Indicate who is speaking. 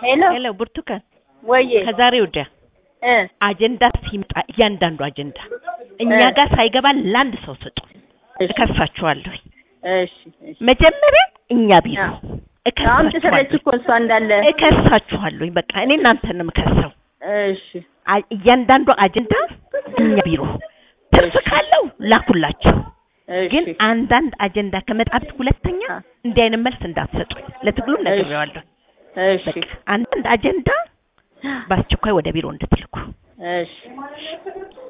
Speaker 1: ሄሎ
Speaker 2: ሄሎ ብርቱካን፣
Speaker 1: ወዬ
Speaker 2: ከዛሬ ወዲያ
Speaker 1: እ
Speaker 2: አጀንዳ ሲመጣ እያንዳንዱ አጀንዳ እኛ
Speaker 1: እ
Speaker 2: ጋር ሳይገባ ለአንድ ሰው ስጡ።
Speaker 1: እሺ
Speaker 2: እከሳችኋለሁ።
Speaker 1: እሺ እሺ
Speaker 2: መጀመሪያ እኛ ቢሮ
Speaker 1: አምጥተለች
Speaker 2: እከሳችኋለሁ
Speaker 1: እኮ እሷ እንዳለ
Speaker 2: እከሳችኋለሁ። በቃ እኔ እናንተን ነው የምከሰው።
Speaker 1: እሺ
Speaker 2: አ- እያንዳንዱ አጀንዳ እኛ ቢሮ ትርፍ ካለው ላኩላችሁ።
Speaker 1: እሺ
Speaker 2: ግን አንዳንድ አጀንዳ ከመጣበት ሁለተኛ
Speaker 1: አ-
Speaker 2: እንዲህ አይነት መልስ እንዳትሰጡኝ። ለትግሉም ነግሬዋለሁ።
Speaker 1: እሺ
Speaker 2: በቃ አንዳንድ አጀንዳ በአስቸኳይ ወደ ቢሮ እንድትልኩ
Speaker 1: እሺ